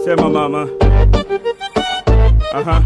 Sema mama. Aha.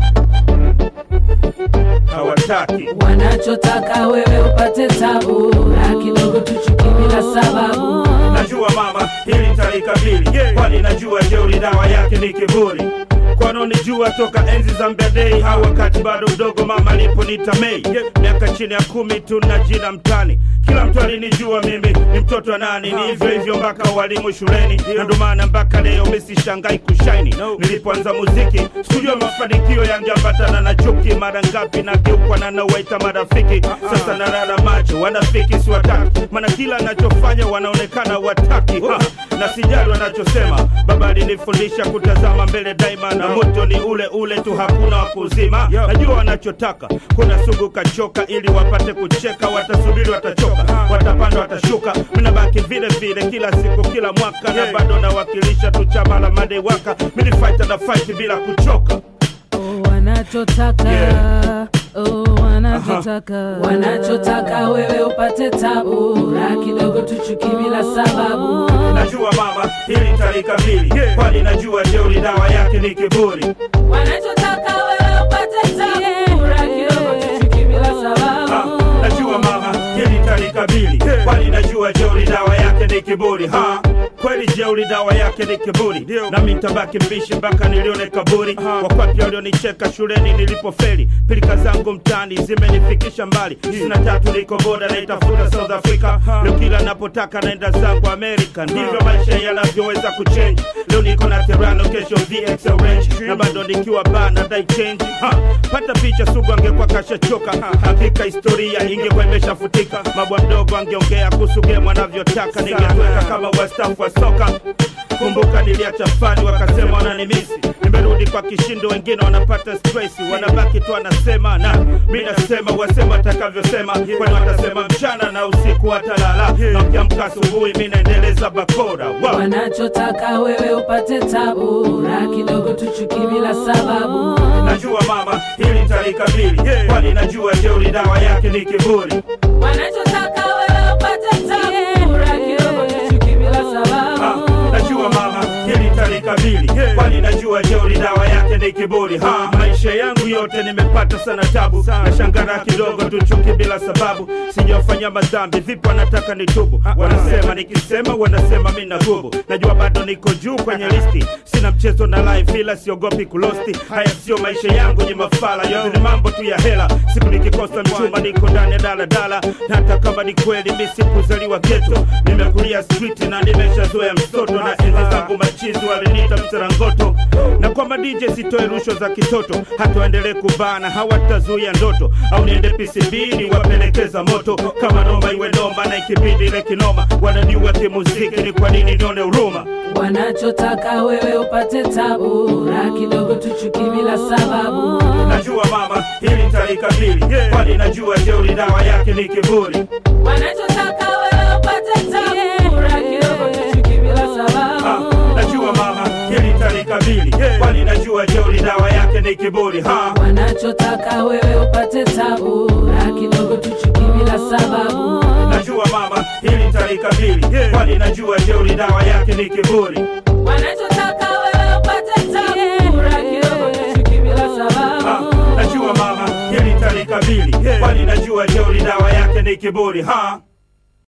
Hawataki. wanachotaka wewe upate tabu na kidogo tuchuki bila sababu Najua mama, hili nitalikabili, kwani najua jeuri dawa yake ni kiburi. Kwanonijua toka enzi za mbedei au wakati bado mdogo, mama aliponita Mei, miaka chini ya kumi tu na jina mtani. Kila mtu alinijua mimi ni mtoto wa nani, ni hivyo hivyo mpaka walimu shuleni, na ndo maana mpaka leo mimi sishangai kushaini. Nilipoanza muziki sikujua mafanikio yangeambatana na chuki, mara ngapi nageukwa na nawaita marafiki. Sasa nalala macho, wanafiki siwataki, maana kila nachofanya wanaonekana wataki ha, na sijali wanachosema. Baba alinifundisha kutazama mbele daima, na moto ni ule ule tu, hakuna wa kuzima. Najua wanachotaka, kuna sugu kachoka, ili wapate kucheka, watasubiri, watachoka, watapanda, watashuka, minabaki vile vile kila siku, kila mwaka, na bado nawakilisha tu chama la madewaka, mini fight na fight bila kuchoka. Oh, wanachotaka Yeah. oh, wanachotaka wanachotaka wewe upate tabu na kidogo tuchuki bila sababu Najua mama, hili nitalikabili, kwani najua jeuri dawa yake ni kiburi. wanachotaka wewe upate tabu na kidogo tuchuki bila Ah, sababu najua mama hili talikabili kwani najua jeuri dawa yake ni kiburi ha kweli jeuri dawa yake ni kiburi nami ntabaki mbishi mpaka nilione kaburi wakwapi walionicheka shuleni nilipofeli pilika zangu mtani zimenifikisha mbali sina tatu niko boda naitafuta south africa leo kila napotaka naenda zangu amerika ndivyo maisha yanavyoweza kuchange leo niko na terano kesho vx orange na bado nikiwa ba na dai change ha pata picha sugu angekuwa kashachoka hakika historia ingekuwa imeshafutika mabwa mdogo angeongea kuhusu game anavyotaka ningetweka kama wastafu wa soka kumbuka niliacha fani wakasema wananimisi nimerudi kwa kishindo wengine wanapata stress wanabaki tu wanasema na mi nasema wasema watakavyosema kwani watasema mchana na usiku watalala na ukiamka asubuhi mi naendeleza bakora wow. wanachotaka wewe upate tabu na kidogo tuchuki bila sababu najua mama hili nitalikabili kwani najua jeuri dawa yake ni kiburi wanachotaka wewe upate tabu na kidogo tuchuki bila Ah, sababu najua mama hili talikabili kwani najua jeuri dawa yake ni kiburi ha maisha yangu yote nimepata sana tabu na shangara kidogo tu chuki bila sababu sijafanya madhambi vipi wanataka nitubu wanasema nikisema wanasema mi na gubu najua bado niko juu kwenye listi sina mchezo na life ila siogopi kulosti haya sio maisha yangu ni mafala yote ni mambo tu ya hela siku nikikosa mchumba niko ndani ya daladala na hata kama ni kweli mi sikuzaliwa geto nimekulia street na nimeshazoea msoto na enzi zangu machizi waliniita mserangoto na kwamba DJ sitoe rushwa za kitoto hata waendelee kubana hawatazuia ndoto au niende PCB niwapelekeza moto kama noma iwe noma na ikibidi ile kinoma wananiua kimuziki ni kwa nini nione huruma wanachotaka wewe upate tabu na kidogo tuchuki bila sababu najua mama hili nitalikabili kwani najua jeuri dawa yake ni kiburi wanachotaka wewe upate tabu na kidogo tuchuki bila Ah, sababu najua mama hili nitalikabili kwani najua jeuri dawa yake ni kiburi ha wanachotaka wewe upate tabu na kidogo tuchuki bila sababu najua mama hili nitalikabili kwani najua jeuri dawa yake ni kiburi wanachotaka wewe upate tabu na kidogo tuchuki bila Ah, sababu najua mama hili nitalikabili kwani najua jeuri dawa yake ni kiburi ha